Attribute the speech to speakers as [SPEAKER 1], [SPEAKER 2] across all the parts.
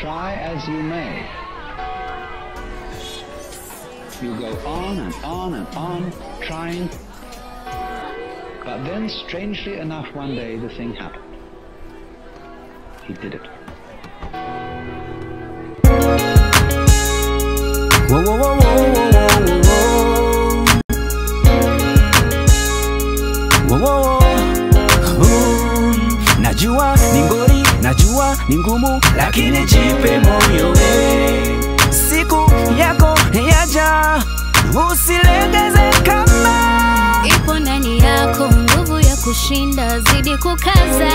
[SPEAKER 1] try as you may, you go on and on and on trying, but then strangely enough one day the thing happened. He did it.
[SPEAKER 2] Whoa, whoa, whoa, whoa, whoa, whoa, whoa. Whoa, whoa, whoa. Najua ni ngori, najua ni ngumu, lakini jipe moyo we. Siku yako yaja, usilegeze kamba.
[SPEAKER 3] Ipo ndani yako nguvu ya kushinda, zidi kukaza.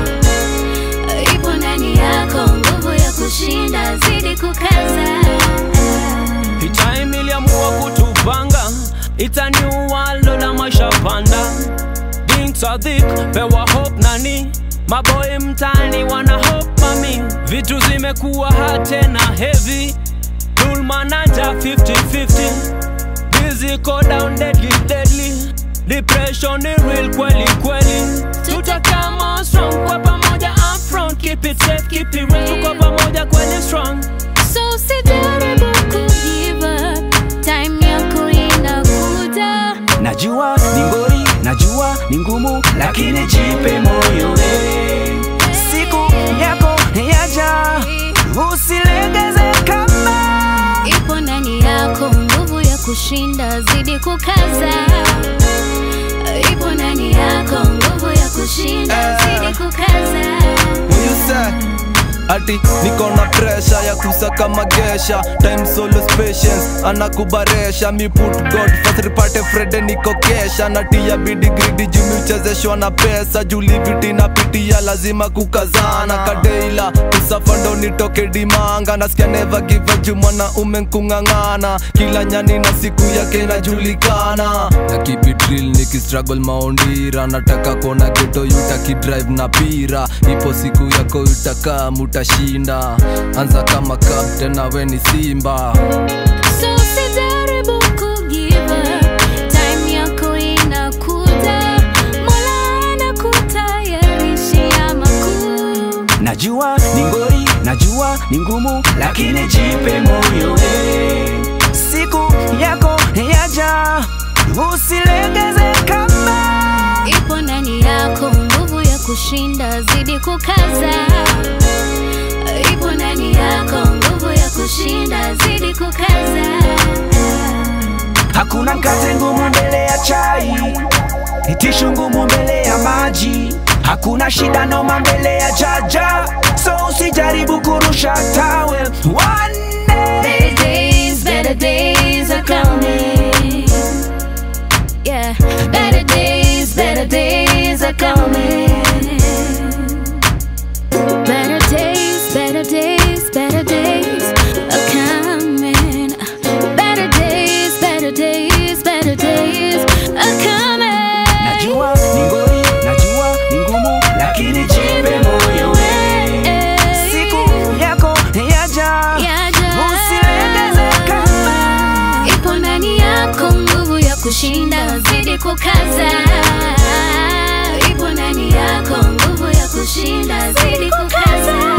[SPEAKER 3] Ipo ndani yako nguvu ya kushinda, zidi kukaza.
[SPEAKER 2] Hii time iliamua kutupanga, itaniua lola maisha panda. Things are thick, pewa hope nani maboy mtani wana hope mami, vitu zimekuwa hard tena heavy, dhulma naja 50-50 Busy go down deadly deadly Depression ni real kweli kweli Tutakama strong kwa pamoja up front Keep it safe, keep it real Tuko pamoja kweli strong
[SPEAKER 3] So usijaribu kugive up, time yako inakuja.
[SPEAKER 2] Najua ni ngori, najua ni ngumu Lakini jipe moyo we Siku yako yaja Usilegeze kamba
[SPEAKER 3] Ipo ndani yako nguvu ya kushinda, zidi kukaza. Ipo ndani yako nguvu ya kushinda, zidi kukaza.
[SPEAKER 4] What you say? ati niko na presha ya kusaka magesha time solo patience anakubaresha mi put god first ripate frede niko kesha natia bidi gridi jumi uchezeshwa na pesa juliviti napitia lazima kukazana kadeila kusafa ndo nitoke dimanga nasikia neva give juu mwanaume nkung'ang'ana kila nyani na siku yake inajulikana na keep it real nikistruggle maondira nataka kuona geto yutakidrive na pira ipo siku yako utakaa mutashinda anza kama captain nawe ni simba
[SPEAKER 3] So usijaribu kugive up, time yako inakuja. Mola anakutayarishia makuu.
[SPEAKER 2] Najua ni ngori, najua ni ngumu Lakini jipe moyo we Siku yako yaja Usilegeze kamba
[SPEAKER 3] Ipo ndani yako nguvu ya kushinda, zidi kukaza. Ipo ndani yako nguvu ya kushinda, zidi kukaza.
[SPEAKER 2] Hakuna mkate ngumu mbele ya chai, tishu ngumu mbele ya maji. Hakuna shida noma mbele ya jaja, so usijaribu kurusha towel. One day
[SPEAKER 3] Better days, better days are coming. Yeah, better days, better days are coming. Better days, better days, better days are coming. Better days, better days, better days are coming.
[SPEAKER 2] najua ni ngori, najua ni ngumu, lakini jipe moyo we. Siku yako yaja,
[SPEAKER 3] Yaja.
[SPEAKER 2] usilegeze kamba.
[SPEAKER 3] Ipo ndani yako nguvu ya kushinda, zidi kukaza. Ipo ndani yako nguvu ya kushinda, zidi kukaza.